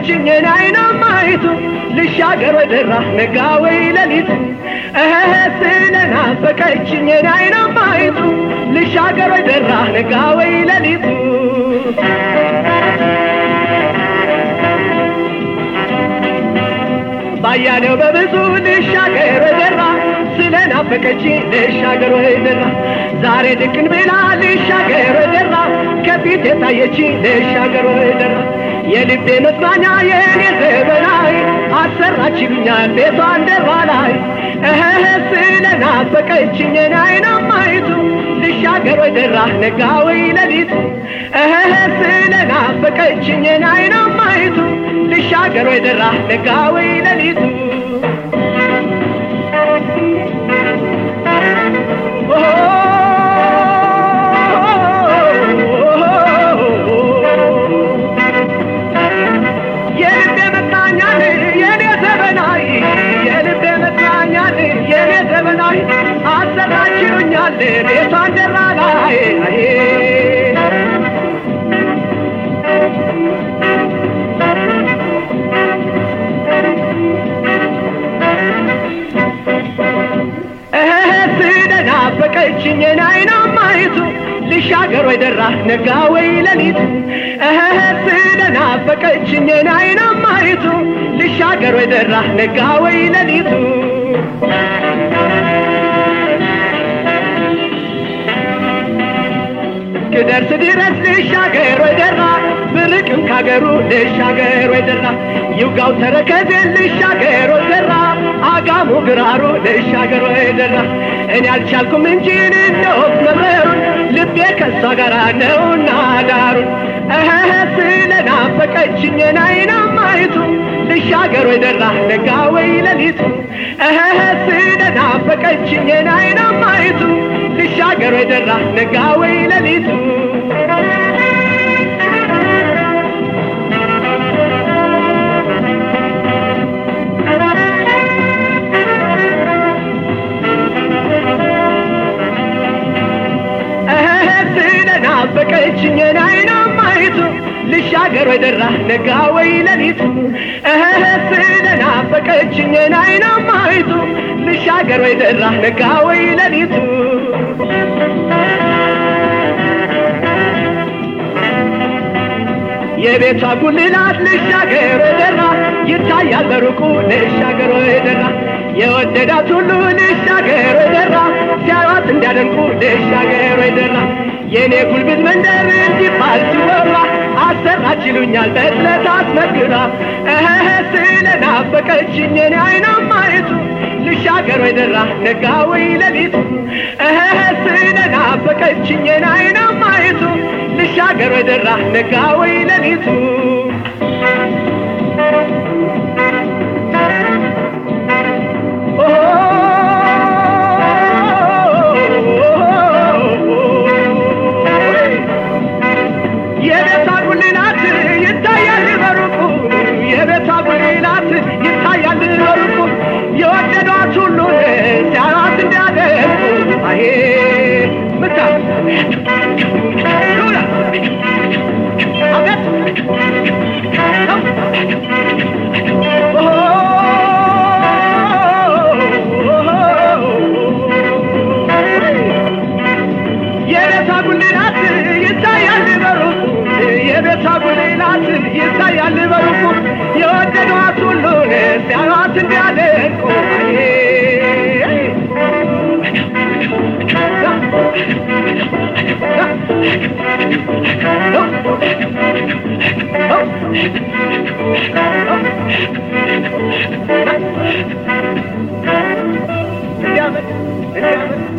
ናፈቀችኝ አይናማይቱ ልሻገር ወደራ ነጋ ወይ ሌሊቱ እህ ስለ ናፈቀችኝ አይናማይቱ ልሻገር ወደራ ነጋ ወይ ሌሊቱ ባያሌው በብዙ ልሻገር ወደራ ስለ ናፈቀችኝ ልሻገር ወደራ ዛሬ ድቅን ብላ ልሻገር ወደራ ከፊት የታየችኝ ልሻገር ወደራ የልቤ መጽናኛ የኔ ዘመናዊ አሰራች ይሉኛል ቤቷን ደራ ላይ እህ ስለ ናፈቀችኝ አይናማይቱ ልሻገር ወደራ ነጋ ወይ ሌሊቱ እህ ስለ ናፈቀችኝ አይናማይቱ ልሻገር ወደራ ነጋ ወይ ሌሊቱ የልቤ መጽናኛን የኔ ዘመናዊ የልቤ መጽናኛን የኔ ዘመናዊ አሰራችሁኛል ቤቷን ደራ ላይ ስለናፈቀችኝ አይናማይቱ ልሻገር ወይ ደራ ነጋ ወይ ሌሊቱ እህ ስለናፈቀችኝ አይናማይቱ ልሻገር ወይ ደራ ነጋ ወይ ሌሊቱ እስክደርስ ድረስ ልሻገር ወይ ደራ ብርቅም ካገሩ ልሻገር ወይ ደራ ይውጋው ተረከዝን ልሻገር ወይ ደራ አጋሙ ግራሩ ልሻገር ወይ ደራ እኔ አልቻልኩም እንጂ እንደወቅ መብረሩን ልቤ ከሷ ጋር ነውና ዳሩን እህ ስለናፈቀችኝ አይናማይቱ ልሻገር ወይ ደራ ነጋ ወይ ሌሊቱ እህ ስለናፈቀችኝ አይናማይቱ ልሻገር ወይ ደራ ነጋ ወይ ሌሊቱ ስለናፈቀችኝ አይናማይቱ ልሻገር ወይ ደራ ነጋ ወይ ሌሊቱ እህ ስለናፈቀችኝ አይናማይቱ ልሻገር ወይ ደራ ነጋ ወይ ሌሊቱ የቤቷ ጉልላት ልሻገር ወይ ደራ ይታያል በሩቁ ልሻገር ወይ ደራ የወደዳት ሁሉ ልሻገር ወይ ደራ ሲያዩት እንዲያደንቁ ልሻገር ወይ ደራ የኔ ጉልብት መንደር እንዲባል ሲወራ አሰራች ይሉኛል በጥለት አስመክራ እህ ስለናፈቀችኝ እኔ አይናማይቱ ልሻገር ወይ ደራ ነጋ ወይ ሌሊቱ እህ ስለናፈቀችኝ እኔ አይናማይቱ ልሻገር ወይ ደራ ነጋ ወይ ሌሊቱ የቤቷ ጉልላት ይታያል በሩቁ የቤቷ ጉልላት ይታያል በሩቁ የወደዷት ሁሉ ሲያራት እንዲያደርጉ አሄ ምታ አቤት የቤቷ ጉልላት ይታያል በሩቁ የቤቷ ጉልላት ይታያል በሩቁ የወደዷት ሁሉ ሲያዩት እንዲያደንቁ እንዲያመጥ እንዲያመጥ